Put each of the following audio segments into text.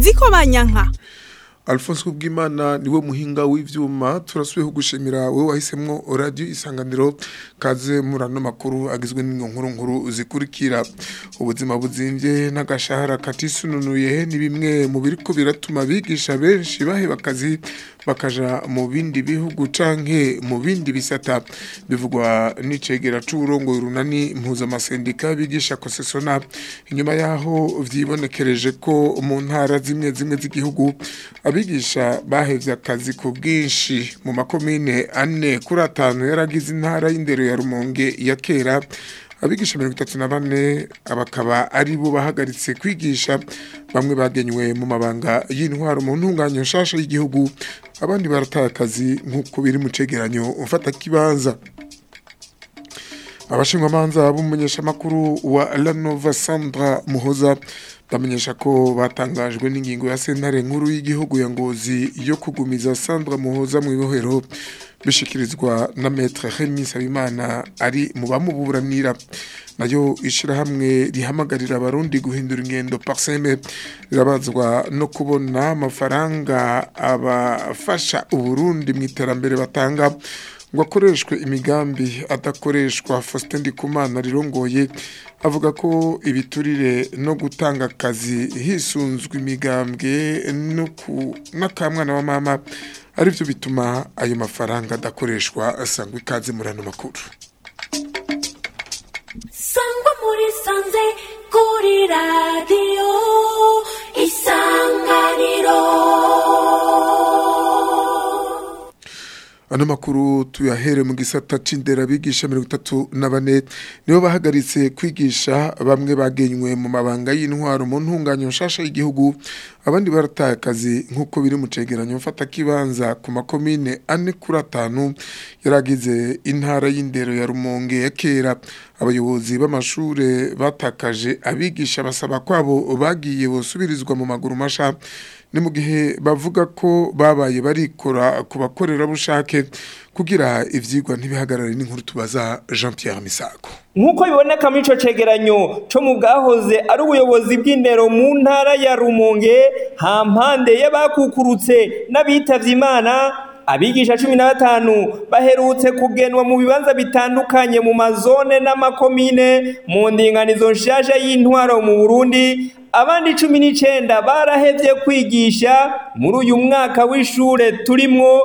nziko banyanka Alphonse Kubwimana niwe muhinga w'ivyuma turasubiye kugushimira wewe wahisemwo radio isanganiro kaze murano makuru agizwe n'inkuru nkuru zikurikira ubuzima buzimvye n'agashahara katisununuye ni bimwe mu biriko biratuma bigisha benshi baheba akazi bakaja mu bindi bihugu canke mu bindi bisata bivugwa n'icegera c'uburongo runani mpuzamasendika bigisha kosesona inyuma yaho vyibonekereje ko mu ntara zimwe zimwe z'igihugu abigisha bahevye akazi ku bwinshi mu makomine ane kuri atanu yaragize intara y'indero ya Rumonge ya kera abigisha mirongo itatu na bane bakaba ari bo bahagaritse kwigisha bamwe bagenywe mu mabanga y'intwaro mu ntunganyo nshasha y'igihugu abandi barataye akazi nk'uko biri mu cegeranyo mfata kibanza abashingwamanza b'umumenyeshamakuru wa Lanova Sandra Muhoza bamenyesha ko batangajwe n'ingingo ya sentare nkuru y'igihugu ya Ngozi yo kugumiza Sandra Muhoza mu ibohero bishikirizwa na Maître Remy Sabimana ari mu bamuburanira nayo ishirahamwe rihamagarira abarundi guhindura ingendo parseme rirabazwa no kubona amafaranga abafasha uburundi mu iterambere batanga ngo akoreshwe imigambi adakoreshwa Faustin Ndikumana rirongoye avuga ko ibiturire no gutanga akazi hisunzwe imigambwe n'akamwana wa mama arivyo bituma ayo mafaranga adakoreshwa asangwa ikaze muri ano makuru sangwa muri sanze kuri radiyo isanganiro ano makuru tuyahere mu gisata c'indera bigisha mirongo itatu na bane nibo bahagaritse kwigisha bamwe bagenywe mu mabanga y'intwaro mu ntunganyo nshasha y'igihugu abandi barataye akazi nk'uko biri mu cegeranyo mfata kibanza ku makomine ane kuri atanu yaragize intara y'indero ya Rumonge ya kera abayobozi b'amashure batakaje abigisha basaba kwabo bagiye bosubirizwa mu maguru masha ni mu gihe bavuga ko babaye barikora ku bakorerabushake kugira ivyigwa ntibihagarare n'inkuru tubaza Jean Pierre Misago nk'uko biboneka muri ico cegeranyo co mu bwahoze ari ubuyobozi bw'indero mu ntara ya rumonge ha mpande y'abakukurutse n'abitavye imana abigisha cumi na batanu baherutse kugenwa mu bibanza bitandukanye mu mazone n'amakomine mu ndinganizo nshasha y'intwaro mu burundi abandi cumi n'icenda barahevye kwigisha muri uyu mwaka w'ishure turimwo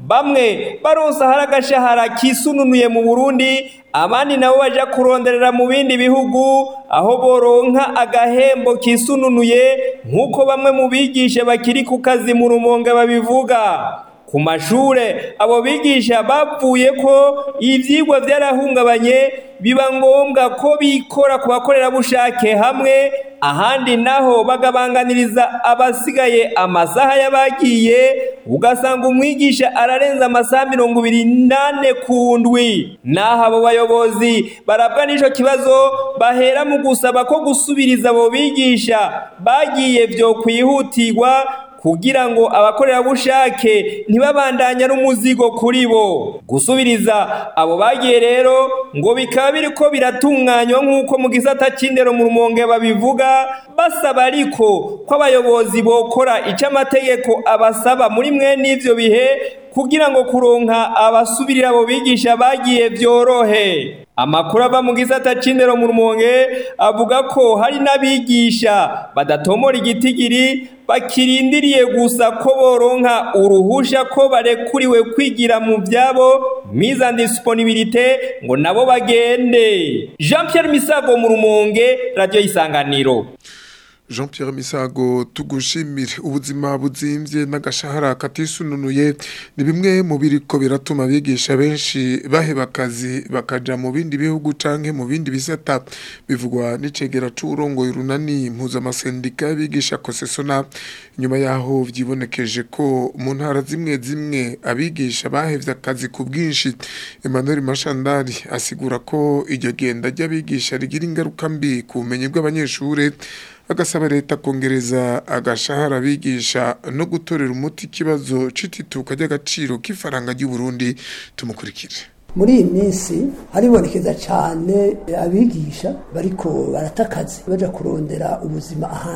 bamwe baronsa hari agashahara kisununuye mu burundi abandi nabo baja kuronderera mu bindi bihugu aho boronka agahembo kisununuye nk'uko bamwe mu bigisha bakiri ku kazi mu rumonge babivuga ku mashure abo bigisha bavuye ko ivyigwa vyarahungabanye biba ngombwa ko bikora ku bakorerabushake hamwe ahandi naho bagabanganiriza abasigaye amasaha y'abagiye ugasanga umwigisha ararenza amasaha mirongo ibiri nane ku ndwi naho abo bayobozi barabwa n'ico kibazo bahera mu gusaba ko gusubiriza abo bigisha bagiye vyo kwihutirwa kugira ngo abakorerabushake ntibabandanya n'umuzigo kuri bo gusubiriza abo bagiye rero ngo bikaba biriko biratunganywa nk'uko mu gisata c'indero mu rumonge babivuga basaba ariko ko abayobozi bokora ico amategeko abasaba muri mwene ivyo bihe kugira ngo kuronka abasubirira abo bigisha bagiye vyorohe amakuru ava mu gisata c'indero mu rumonge avuga ko hari n'abigisha badatomora igitigiri bakirindiriye gusa ko boronka uruhusha ko barekuriwe kwigira mu vyabo mise en disponibilité ngo nabo bagende Jean Pierre Misago mu rumonge radio isanganiro Jean Pierre Misago tugushimire ubuzima buzimvye n'agashahara katisununuye ni bimwe mu biriko biratuma bigisha benshi baheba akazi bakaja mu bindi bihugu canke mu bindi bisata bivugwa n'icegera c'urongoye runani mpuzamasendika bigisha kosesona nyuma yaho vyibonekeje ko mu ntara zimwe zimwe abigisha bahevye akazi ku bwinshi Emmanuel Mashandari asigura ko iryo genda ry'abigisha rigira ingaruka mbi ku bumenyi bw'abanyeshure agasaba leta kongereza agashahara bigisha no gutorera umuti ikibazo c'itituka ry'agaciro k'ifaranga ry'u Burundi tumukurikire muri iyi minsi haribonekeza cyane abigisha bariko barata akazi baja kurondera ubuzima ahandi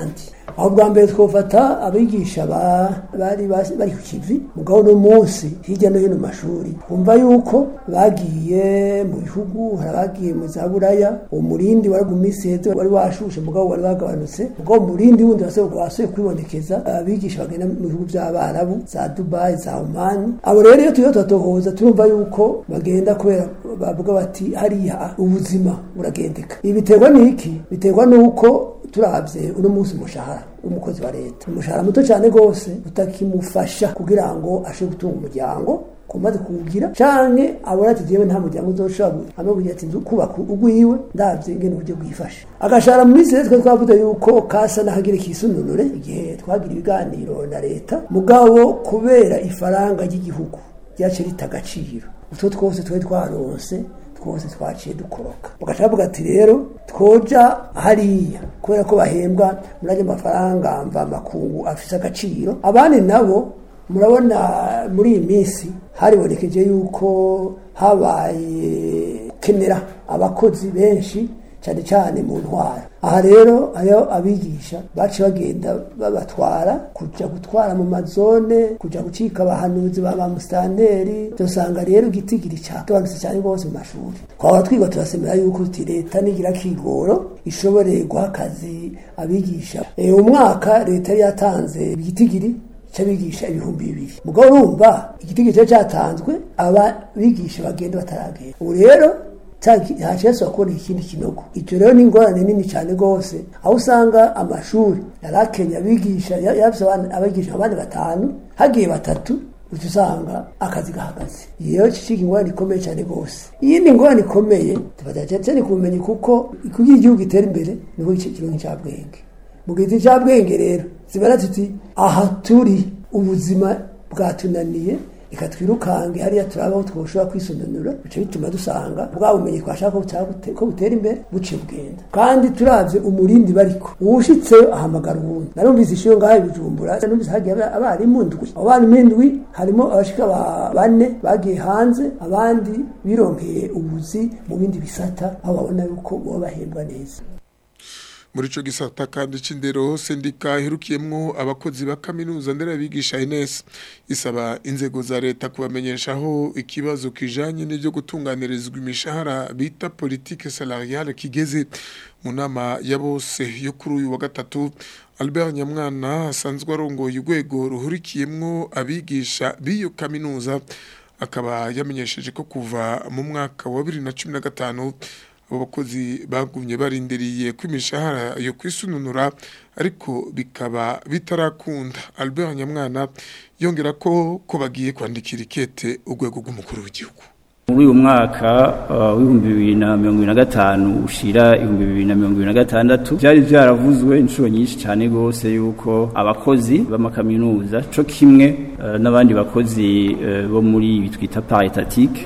aho bwa mbere twofata abigisha ba- bari bas- bari ku kivi mugabo no munsi hirya no hino mu mashuri twumva yuko bagiye mu bihugu hari abagiye mu za buraya uwo murindi wari gumiseze wari washushe mugabo wari wagabanutse mugabo umurindi wundi wasubiye wasubiye kwibonekeza abigisha bagenda mu bihugu by'abarabu za dubayi za omani abo rero iyo turiho turatohoza turumva yuko bagenda kubera bavuga bati hariya ubuzima buragendeka ibi biterwa n'iki biterwa n'uko turabye uno munsi umushahara w'umukozi wa leta umushahara muto cyane rwose utakimufasha kugira ngo ashobore gutunga umuryango kumaze kuwugira canke abona ati jewe nta muryango uzoshobora hamwe kugira ati nzu kubaka ugwiwe ndavye ingene uburyo bwifashe agashahara mu minsi rero twe twavuze yuko kasa n'akagira ikisununure igihe twagira ibiganiro na leta mugabo kubera ifaranga ry'igihugu ryaciye rita agaciro utwo twose twari twaronse twose twaciye dukoroka bagaca bavuga ati rero twoja hariya kubera ko bahembwa muri ayo mafaranga mva makungu afise agaciro abandi nabo murabona muri iyi minsi haribonekeje yuko habaye kenera abakozi benshi cyane cyane mu ntwara aha rero ayo abigisha baciye bagenda babatwara kuja gutwara mu mazone kuja gucika abahanuzi ba bamusitanteri dusanga rero igitigiri cagabanutse cyane rwose mu mashuri twaba twiga turasemera yuko uti leta nigira kigoro ishobore guha akazi abigisha e, umwaka leta yari yatanze igitigiri cy'abigisha ibihumbi bibiri mugabo urumva igitigiri cyari cyatanzwe ababigisha bagenda bataragenda ubu rero ntacyeso kubona ikindi kinogo icyo rero ni ingorane nini cyane rwose aho usanga amashuri yari akenye abigisha yafise abigisha abandi batanu hagiye batatu uca usanga akazi gahagaze iyo kiciga ingorane ikomeye cyane rwose iyindi ngorane ikomeye tufatira ni kubumenyi kuko kugira igihugu gitera imbere niho kironka icyabwenge mu gihe icyabwenge rero zibara tuti aha turi ubuzima bwatunaniye reka twirukange hariya turaba aho twoshobora kwisonanura bica bituma dusanga bwa bumenyi twashaka ko butera imbere buciye bugenda kandi turavye umurindi bariko uwushitseyo ahamagara uwundi narumvise ishiyo ngaho ibijumbura numvise hagiye abarimu ndwi abo barimu indwi harimo abashika bane bagiye hanze abandi bironkeye ubuzi mu bindi bisata aho babona yuko boba bahembwa neza muri ico gisata kandi c'indero sendika iherukiyemwo abakozi ba kaminuza nderabigisha Ines isaba inzego za leta kubamenyeshaho ikibazo kijanye n'ivyo gutunganirizwa imishahara bita politique salariale kigeze mu nama ya bose yo kuri uyu wa gatatu Albert Nyamwana asanzwe arongoye urwego ruhurikiyemwo abigisha b'iyo kaminuza akaba yamenyesheje ko kuva mu mwaka wa 2015 abo bakozi bagumye barindiriye ko imishahara yo kwisununura ariko bikaba bitarakunda Albert Nyamwana yongera ko ko bagiye kwandikira ikete urwego rw'umukuru w'igihugu muri uyu mwaka w'ibihumbi bibiri na mirongo ibiri na gatanu ushira ibihumbi bibiri na mirongo ibiri na gatandatu byari byaravuzwe inshuro nyinshi cyane rwose yuko abakozi b'amakaminuza co kimwe n'abandi bakozi bo muri ibi twita paritatique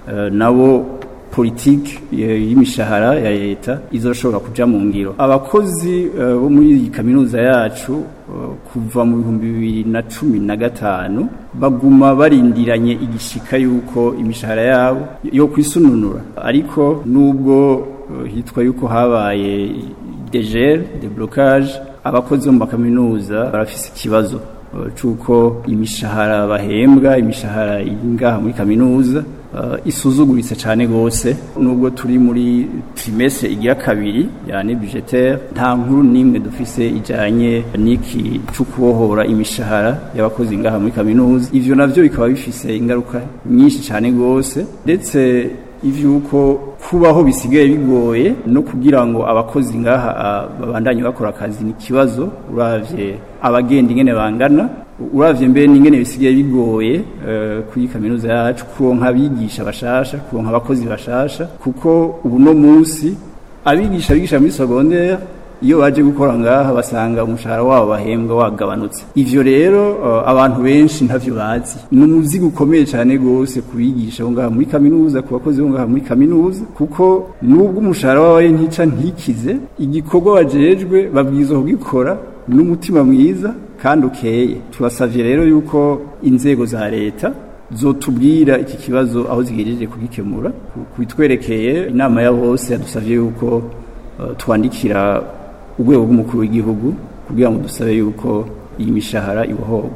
nabo politiki y'imishahara ya leta izoshobora kuja mu ngiro abakozi bo muri iyi kaminuza yacu kuva mu bihumbi bibiri na cumi na gatanu baguma barindiranye igishika yuko imishahara yabo yo kwisununura ariko nubwo hitwa yuko habaye degere deblocage abakozi bo mu makaminuza barafise ikibazo cuko imishahara bahembwa imishahara ngaha muri kaminuza isuzuguritse cyane rwose nubwo turi muri trimestre igira kabiri yani budgetaire nta nkuru nimwe dufise ijanye n'iki cyo kubohora imishahara y'abakozi ngaha muri kaminuza ivyo navyo bikaba bifise ingaruka nyinshi cyane rwose ndetse ivyuko kubaho bisigaye bigoye no kugira ngo abakozi ngaha babandanye bakora akazi ni kibazo uravye abagenda ingene bangana uravye mbere n'ingene bisigaye bigoye uh, kuri kaminuza yacu kuronka abigisha bashasha kuronka abakozi bashasha kuko ubu no munsi abigisha bigisha muri secondaire iyo baje gukora ngaha basanga umushahara wabo bahembwa wagabanutse ivyo rero uh, abantu benshi ntavyo bazi ni umuzigo ukomeye cyane gose kubigisha bo ngaha muri kaminuza ku bakozi bo ngaha muri kaminuza kuko nubwo umushahara wawe ntica ntikize igikorwa bajejwe babwirizwa kugikora n'umutima mwiza kandi ukeye turasavye rero yuko inzego za leta zotubwira iki kibazo aho zigejeje kugikemura kubitwerekeye inama ya bose yadusavye yuko uh, twandikira urwego rw'umukuru w'igihugu kugira ngo dusabe yuko iyi mishahara ibohorwa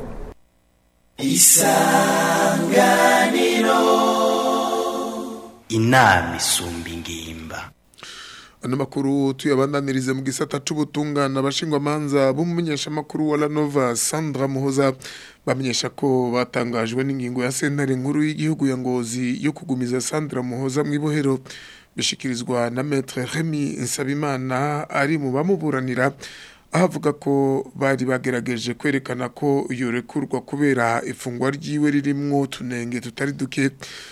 inama isumba ingimba ano makuru tuyabandanirize mu gisata c'ubutungane abashingwamanza b'umumenyeshamakuru wa lanova sandra muhoza bamenyesha ko batangajwe n'ingingo ya sentare nkuru y'igihugu ya ngozi yo kugumiza sandra muhoza mu ibohero bishikirizwa na metre remy nsabimana ari mu bamuburanira aho avuga ko bari bagerageje kwerekana ko yorekurwa kubera ifungwa ryiwe ririmwo utunenge tutari duke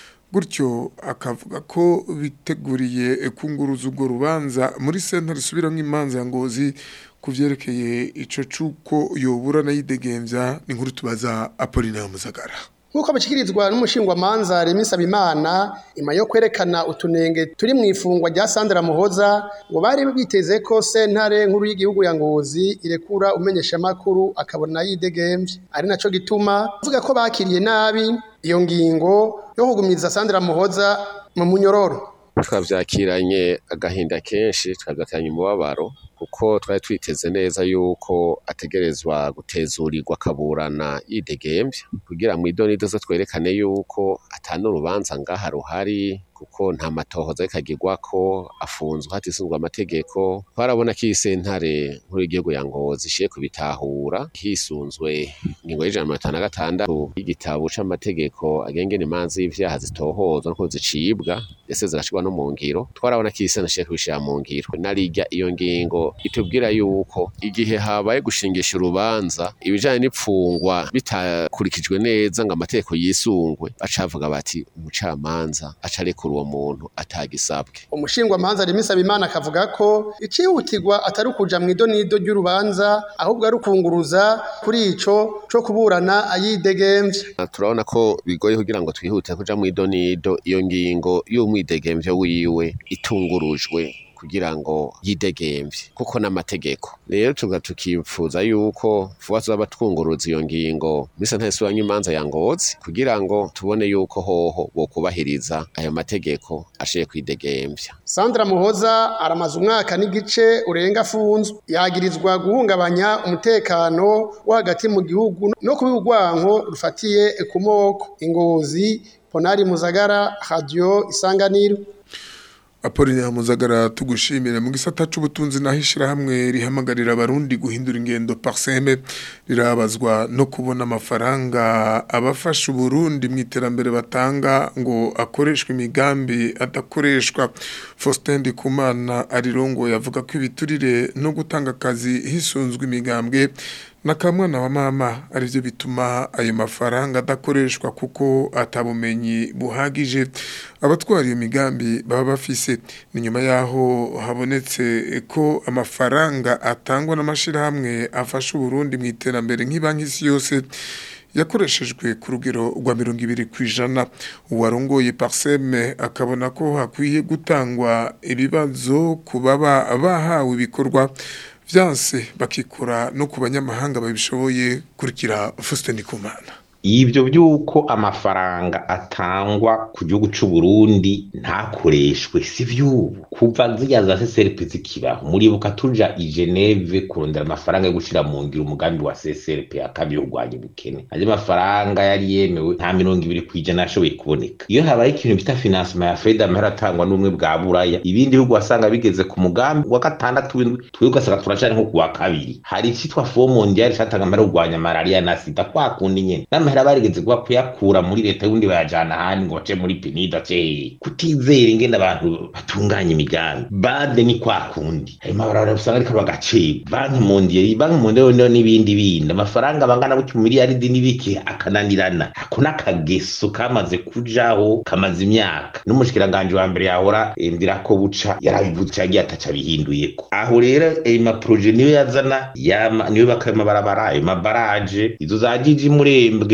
gutyo akavuga ko biteguriye kunguruza urwo rubanza muri senta risubiramo imanza ya ngozi ku byerekeye ico c'uko yoburana yidegembya ni nkuru tubaza apolinaire muzagara nk'uko bishyikirizwa n'umushingwamanza Remy Nsabimana nyuma yo kwerekana utunenge turi mu ifungwa rya Sandra Muhoza ngo bari biteze ko sentare nkuru y'igihugu ya Ngozi irekura umenyeshamakuru akabona yidegembye ari naco gituma avuga ko bakiriye nabi iyo ngingo yo kugumiza Sandra Muhoza mu munyororo twavyakiranye agahinda kenshi twavyakiranye umubabaro kuko twari twiteze neza yuko ategerezwa gutezurirwa akaburana yidegembya kugira mu idonido zo twerekane yuko atanu urubanza ngaha ruhari kuko nta matohoza rikagirwa ko afunzwe hatisunzwe amategeko twarabona ko iyi sentare nkuru y'igihugu ya ngozi ishiye kubitahura hisunzwe ingingo y'ijana na mirongo itanu na gatandatu y'igitabo c'amategeko agenga imanza y'ivyaha zitohozwa nuko zicibwa ndetse zigashirwa no mu ngiro twarabona ko iyi sentare ishiye kubishira mu ngiro narirya iyo ngingo itubwira yuko igihe habaye gushingisha urubanza ibijanye n'ipfungwa bitakurikijwe neza ngo amategeko yisungwe bacavuga bati umucamanza acarekura uwo muntu atagisabwe umushingwamanza Remy Nsabimana akavuga ko icihutirwa atari ukuja mu idonido ry'urubanza ahubwo ari ukunguruza kuri ico co kuburana ayidegembye turabona ko bigoye kugira ngo twihute kuja mu idonido iyo ngingo y'umwidegemvyo wiwe itungurujwe kugira ngo yidegemvye kuko n'amategeko rero tuga tukipfuza yuko vuba tuzaba twunguruza iyo ngingo misa ntese imanza ya ngozi kugira ngo tubone yuko hoho bokubahiriza ayo mategeko ashiye kwidegemvya Sandra Muhoza aramaze umwaka n'igice urenga afunzwe yagirizwa guhungabanya umutekano wo hagati mu gihugu no kuba urwanko rufatiye ku moko ingozi Ponari Muzagara Radio Isanganiro Apoline Hamuzagara tugushimira mu gisata c'ubutunzi naho ishirahamwe rihamagarira abarundi guhindura ingendo parseme rirabazwa no kubona amafaranga abafasha Burundi mu iterambere batanga ngo akoreshwe imigambi adakoreshwa Faustin Ndikumana arirongo yavuga ko ibiturire no gutanga akazi hisunzwe imigambwe nakamwana wa mama arivyo bituma ayo mafaranga adakoreshwa kuko atabumenyi buhagije abatwara iyo migambi baba bafise ni nyuma yaho habonetse ko amafaranga atangwa n'amashirahamwe afasha Burundi mu iterambere nk'ibanki isi yose yakoreshejwe ku rugero rwa mirongo ibiri ku ijana uwarongoye parseme akabona ko hakwiye gutangwa ibibazo ku baba bahawe ibikorwa vyanse bakikura no ku banyamahanga babishoboye kurikira Faustin Ndikumana ibyo by'uko amafaranga atangwa ku gihugu cy'u Burundi ntakoreshwe si vy'ubu kuva zirya za CCRP zikibaho muribuka tuja i Geneve kurondera amafaranga yo gushira mu ngiro umugambi wa CCRP akabiri urwanya ubukene ayo mafaranga yari yemewe nta mirongo ibiri ku ijana yashoboye kuboneka iyo habaye ikintu bita financement ya Fed amahera atangwa n'umwe bwa buraya ibindi bihugu wasanga bigeze ku mugambi wa gatandatu w'indwi twe ugasanga turacari nko ku wa kabiri hari icitwa Fond Mondial catanga amahera yo kurwanya malaria na sida kwa kundi nyene n'amahera barigeze kuba kuyakura muri leta y'ubundi bayajana ahandi ngo bace muri pinida ce kutizera ingene abantu batunganya imigambi bade ni kwa kundi ayo mabarabara usanga ariko bagacibwa banki mondial banki mondial n'ibindi bindi amafaranga bangana gutyo mu miliyaridi n'ibiki akananirana ako n'akageso kamaze kujaho kamaze imyaka n'umushikiranganje wa mbere yahora ndira ko buca yarabivuze yagiye ataca abihinduyeko aho rero ayo maproje niyo yazana yama niyo bakaya amabarabara ayo mabaraje izo za jiji murembwe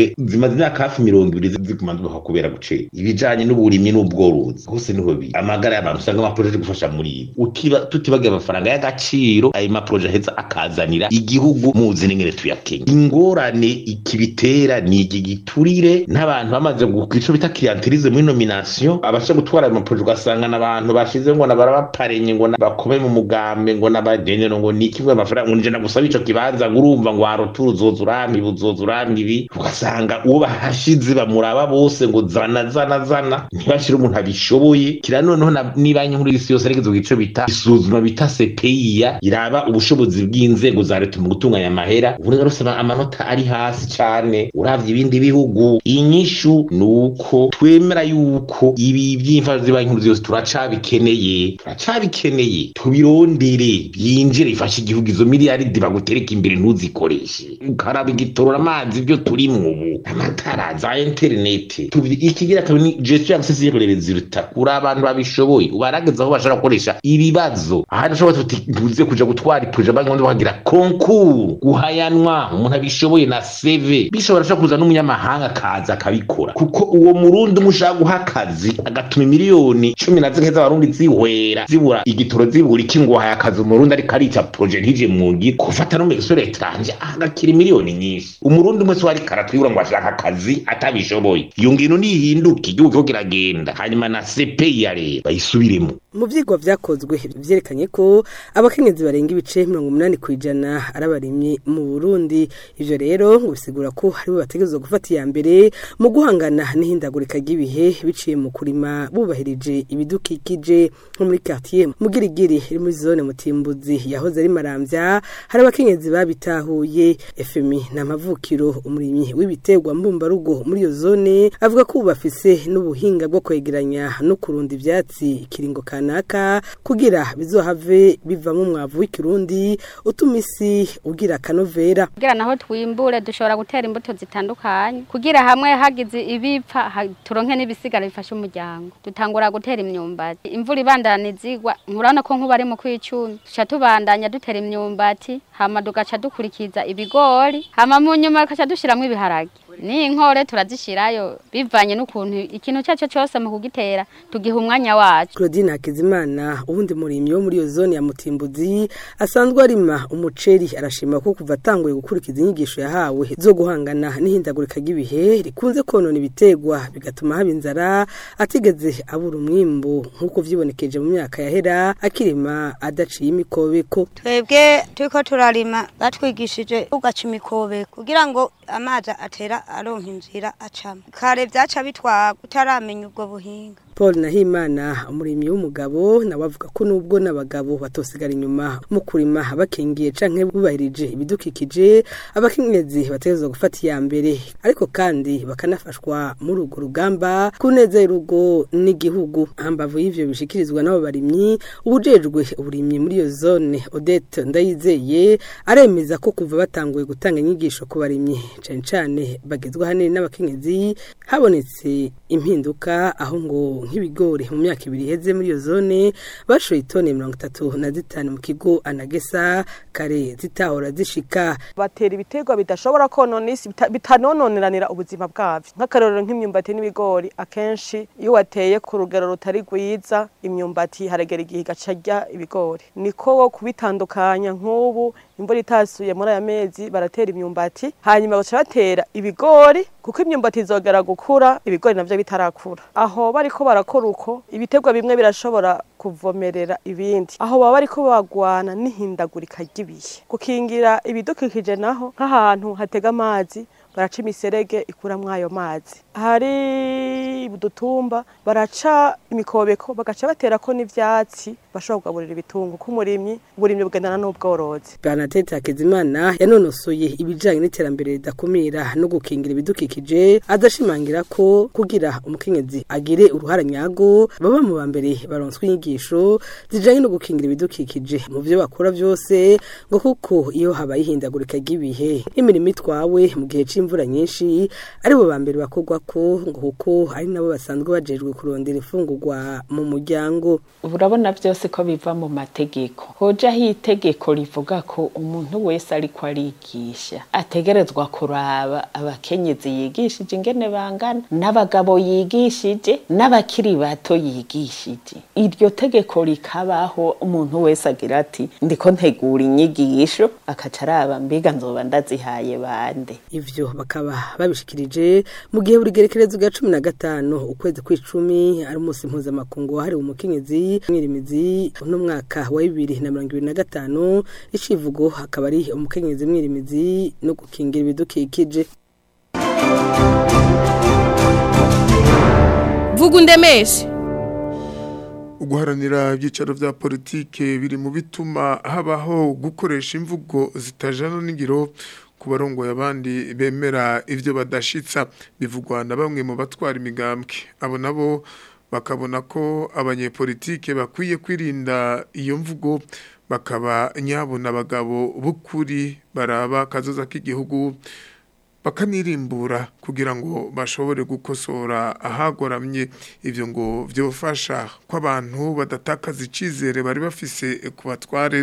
zose zimaze imyaka hafi mirongo ibiri ziguma zibaho kubera gucera ibijanye n'uburimyi n'ubworozi hose niho biri amagara y'abantu usanga amaproje ari gufasha muri ibi utiba tutibagiye amafaranga y'agaciro ayo maproje aheza akazanira igihugu muzi n'ingene tuyakenye ingorane ikibitera ni iki giturire n'abantu bamaze ico bita clientelisme muri nomination abasha gutwara ayo maproje ugasanga n'abantu bashize ngo nabarabaparenye ngo bakome mu mugambe ngo n'abagenero ngo ni kimwe amafaranga ngo nje nagusaba ico kibanza ngo urumva ngo warotura uzoza urambi uzoza urambi ibi ugasanga uwo bahashize bamuraba bose ngo zana zana zana ntibashire umuntu abishoboye kira noneho na- nibanki nkuru y'isi yose arigeze ico bita isuzuma bita CPIya iraba ubushobozi bw'inzego za leta mu gutunganya amahera ubu rero usaba amanota ari hasi cane uravye ibindi bihugu inyishu nuko twemera yuko ibi by'imfasha z'ibanki nkuru yose turacabikeneye turacabikeneye tubirondere byinjire bifashe igihugu izo miliyaridi bagutereka imbere ntuzikoreshe ukaraba igitorora amazi ibyo turimwo ubu amatara za interineti Tuvi- ikigira kabiri ni gestion access y'uburezi ruta kuri abantu babishoboye ubarageza aho bashobora gukoresha ibibazo ahandi ushobora tuti ntuze kuja gutwara ipuje banki nkuru bakagira konkuru guhayanwa umuntu abishoboye na CV bishobora shobora kuza n'umunyamahanga akaza akabikora kuko uwo murundi umwe ushaka guha akazi agatuma miliyoni cumi na zimwe z'abarundi zihwera zibura igitoro zibura iki ngo wahaye akazi umurundi ariko arica proje ntije mu ngiro gufata no mu gisore etranje agakira miliyoni nyinshi umurundi umwe se ariko aratwibura ngo ashaka akazi atabishoboye iyo ngino nihinduka igihugu kiriko kiragenda hanyuma na CPI ya leta bayisubiremo mu byigwa vyakozwe vyerekanye ko abakenyezi barenga ibice mirongo umunani ku ijana ari abarimyi mu burundi ivyo rero ngo bisigura ko aribo bategerezwa gufata iya mbere mu guhangana n'ihindagurika ry'ibihe biciye mu kurima bubahirije ibidukikije nko muri quartier mugirigiri iri muri zone mutimbuzi yahoze ari maramvya hari abakenyezi babitahuye fmi nta mavukiro umurimyi w'ibiterwa mbumbarugo muri iyo zone avuga ko ubu bafise n'ubuhinga bwo kwegeranya no kurunda ivyatsi ikiringo kanaka kugira bizohave bivamo umwavu w'ikirundi utuma isi ugira akanovera kugira naho twimbure dushobora gutera imbuto zitandukanye kugira hamwe hagize ibipfa ha- turonke n'ibisigara bifasha umuryango dutangura gutera imyumbati imvura ibandana izigwa nkurabona ko nkuba ari mu kwicumi duca tubandanya dutera imyumbati hama tugaca dukurikiza ibigori hama mu nyuma tugaca dushiramwo ibiharage n'inkore turazishirayo bivanye n'ukuntu ikintu cyaco cyose mu kugitera tugiha umwanya wacu Claudine Hakizimana ubundi murimyi wo muri iyo zone ya Mutimbuzi asanzwe arima umuceri arashima ko kuva atanguye gukurikiza inyigisho yahawe zo guhangana n'ihindagurika ry'ibihe rikunze konona ibitegwa bigatuma haba inzara atigeze abura umwimbu nk'uko vyibonekeje mu myaka yahera akirima adaciye imikobeko twebwe turiko turarima batwigishije ugaca imikobeko kugira ngo amazi atera aronka inzira acamo kare vyaca bitwagwa utaramenya ubwo buhinga Paul Nahimana umurimyi w'umugabo nawe avuga ko nubwo n'abagabo batosigara inyuma mu kurima bakingiye canke bubahirije ibidukikije abakenyezi bategerezwa gufata iya mbere ariko kandi bakanafashwa muri urwo rugamba kuneza y'urugo n'igihugu hambavu y'ivyo bishikirizwa n'abo barimyi ubujejwe uburimyi muri iyo zone Odette Ndayizeye aremeza ko kuva batanguye gutanga inyigisho ku barimyi cane cane bagezwa hanini n'abakenyezi habonetse impinduka aho ngo nk'ibigori mu myaka ibiri iheze muri iyo zone bashoye itoni mirongo itatu na zitanu mu kigo anagesa kare zitahora zishika batera ibiterwa bidashobora konona isi bita- bitanononeranira ubuzima bwavyo nk'akarorero nk'imyumbati n'ibigori akenshi iyo wateye ku rugero rutari rwiza imyumbati haragera igihe igaca rya ibigori niko wo kubitandukanya nk'ubu imvura itasuye muri aya mezi baratera imyumbati hanyuma baca batera ibigori kuko imyumbati izogera gukura ibigori navyo bitarakura aho bariko barakora uko ibiterwa bimwe birashobora kuvomerera ibindi aho baba bariko bagwana n'ihindagurika ry'ibihe gukingira ibidukikije naho nk'ahantu hatega amazi baraca imiserege ikuramwo ayo mazi hari udutumba baraca imikobeko bagaca baterako n'ivyatsi bashobora kugaburira ibitungo k'umurimyi uburimyi bugendana n'ubworozi Bernadette Hakizimana yanonosoye ibijanye n'iterambere ridakumira no gukingira ibidukikije adashimangira ko kugira umukenyezi agire uruhara nyago baba mu bambere baronswe inyigisho zijanye no gukingira ibidukikije mu vyo bakora vyose ngo kuko iyo habaye ihindagurika ry'ibihe imirimo itwawe mu gihe c'imvura n'imvura nyinshi aribo ba mbere bakogwa ko ngo kuko ari nabo basanzwe bajejwe kurondera imfungurwa mu muryango urabona byose ko biva mu mategeko hojaho itegeko rivuga ko umuntu wese ariko arigisha ategerezwa kuraba abakenyezi yigishije ingene bangana n'abagabo yigishije n'abakiri bato yigishije iryo tegeko rikabaho umuntu wese agira ati ndiko ntegura inyigisho akaca araba mbiga nzoba ndazihaye bande ivyo bakaba babishikirije mu gihe buri gerekerezo bwa cumi na gatanu ukwezi kw'icumi ari umunsi mpuzamakungu wahariwe umukenyezi mwirimizi uno mwaka wa bibiri na mirongo ibiri na gatanu icivugo akaba ari umukenyezi mwirimizi no gukingira ibidukikije vuga undemeshe uguharanira ibyicaro vya politike biri mu bituma habaho gukoresha imvugo zitajana n'ingiro ku barongoye abandi bemera ivyo badashitsa bivugwa na bamwe mu batwara imigambwe abo nabo bakabona ko abanyepolitike bakwiye kwirinda iyo mvugo bakaba nyabona abagabo b'ukuri baraba kazoza k'igihugu bakanirimbura kugira ngo bashobore gukosora ahagoramye ivyo ngo vyofasha ko abantu badatakaza icizere bari bafise ku batware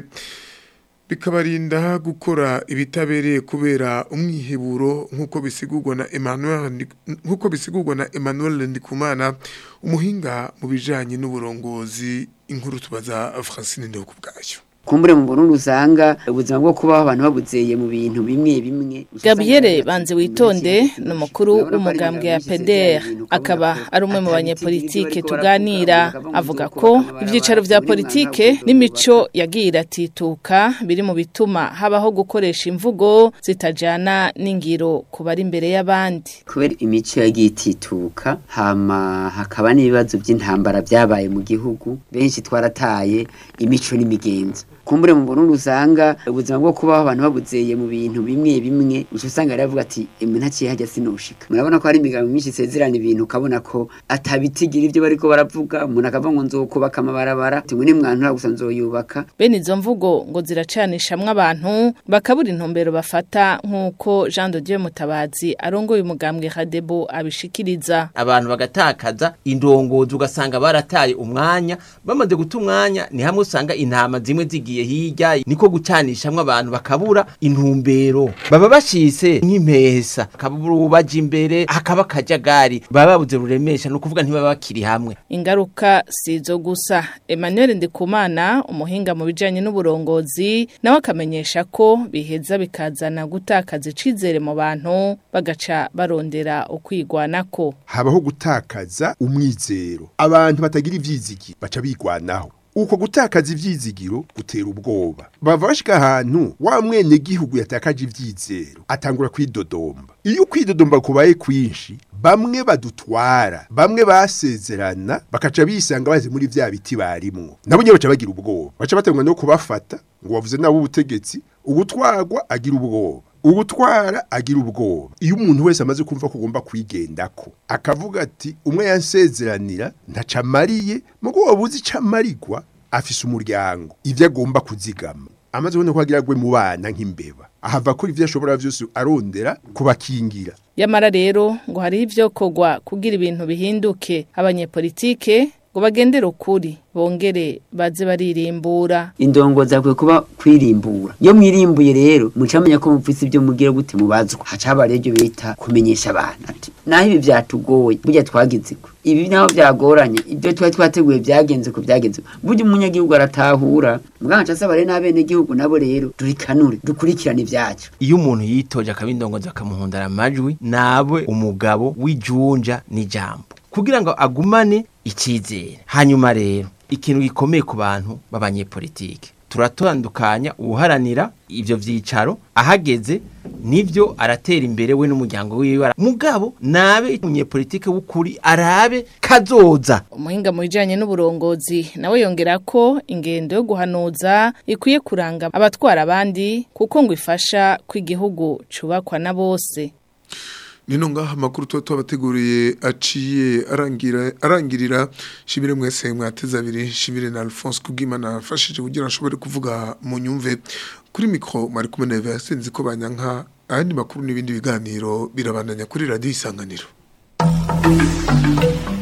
bikabarinda gukora ibitabereye kubera umwiheburo nk'uko bisigurwa na Emmanuel nk'uko bisigurwa na Emmanuel Ndikumana umuhinga mu bijanye n'uburongozi inkuru tubaza Francine Ndoko bwayo kumbure mu Burundi usanga ubuzima bwo kubaho abantu babuzeye mu bintu bimwe bimwe Gabriel banze witonde ni umukuru w'umugambwe ya PDR akaba ari umwe mu banyepolitike tuganira avuga ko ibyicaro vya politike n'imico yagiye iratituka biri mu bituma habaho gukoresha imvugo zitajana n'ingiro ku bari imbere y'abandi kubera imico yagiye itituka hama hakaba n'ibibazo by'intambara byabaye mu gihugu benshi twarataye imico n'imigenzo kumbure mu Burundi usanga ubuzima bwo kubaho abantu babuzeye mu bintu bimwe bimwe uco usanga aravuga ati emwe ntaciye hajya sinoshika murabona ko hari imigambi myinshi isezerana ibintu ukabona ko atabitigira ivyo bariko baravuga umuntu akavuga ngo nzokubaka amabarabara tumwe nimwantura gusa nzoyubaka bene izo mvugo ngo ziracanishamwe abantu bakabura intumbero bafata nk'uko Jean de Dieu Mutabazi arongoye umugambwe Radebo abishikiriza abantu bagatakaza indongozi ugasanga barataye umwanya bamaze guta umwanya ni hamwe usanga intama zimwe zigiye hirya niko gucanishamwe abantu bakabura intumbero baba bashise nk'impesa kabura ubaje imbere hakaba akajagari baba babuze ruremesha no kuvuga ntibaba bakiri hamwe ingaruka sizo gusa Emmanuel Ndikumana umuhinga mu bijanye n'uburongozi nawe akamenyesha ko biheza bikazana gutakaza icizere mu bantu bagaca barondera ukwigwanako habaho gutakaza umwizero abantu batagira ivyizigi baca bigwanaho uko gutakaza ivyizigiro gutera ubwoba bava bashika ahantu wa mwene gihugu yatakaje ivyizero atangura kwidodomba iyo kwidodomba kubaye kwinshi bamwe badutwara bamwe basezerana bakaca bisanga baze muri vya biti barimwo nabo nyene baca bagira ubwoba baca batangwa no kubafata ngo bavuze nabo ubutegetsi ubutwagwa agira ubwoba ubutwara agira ubwoba iyo umuntu wese amaze kumva ko ugomba kwigendako akavuga ati umwe yansezeranira ntaca amariye mugo wabuze ico amarirwa afise umuryango ivyo agomba kuzigama amaze kubona ko agira gwe mu bana nk'imbeba ahava kuri ivyo ashobora vyose arondera kubakingira yamara rero ngo hari ivyo kogwa kugira ibintu bihinduke abanyepolitike ngo bagendere ukuri bongere baze baririmbura indongo zakwiye kuba kwirimbura iyo mwirimbuye rero mucamenya ko mufise ibyo mugira gute mubazwa haca haba rero bita kumenyesha abantu ati naho ibi byatugoye burya twagize ko ibi naho byagoranye ibyo twari twateguye byagenze ko byagenze burya umunyagihugu aratahura muganga asaba rero n'abene gihugu nabo rero turikanure dukurikirane ibyacu iyo umuntu yitoje akaba indongozi akamuhundara amajwi nawe umugabo w'ijunja n'ijambo kugira ngo agumane icyizere hanyuma rero ikintu gikomeye ku bantu b'abanyepolitike turatandukanya uharanira ivyo vyicaro ahageze nivyo aratera imbere we n'umuryango wiwe mugabo nabe umunyepolitike w'ukuri arabe kazoza umuhinga mu bijanye n'uburongozi nawe yongera ko ingendo yo guhanuza ikwiye kuranga abatwara abandi kuko ngo ifasha ko igihugu cubakwa na bose nino ngaha amakuru tuba tubateguriye aciye arangira arangirira shimire mwese mwateze abiri shimire na Alphonse Kugimana afashije kugira ashobore kuvuga mu nyumve kuri mikro mari kumwe na Vincent ko banyanka ayandi makuru n'ibindi biganiro birabandanya kuri radiyo isanganiro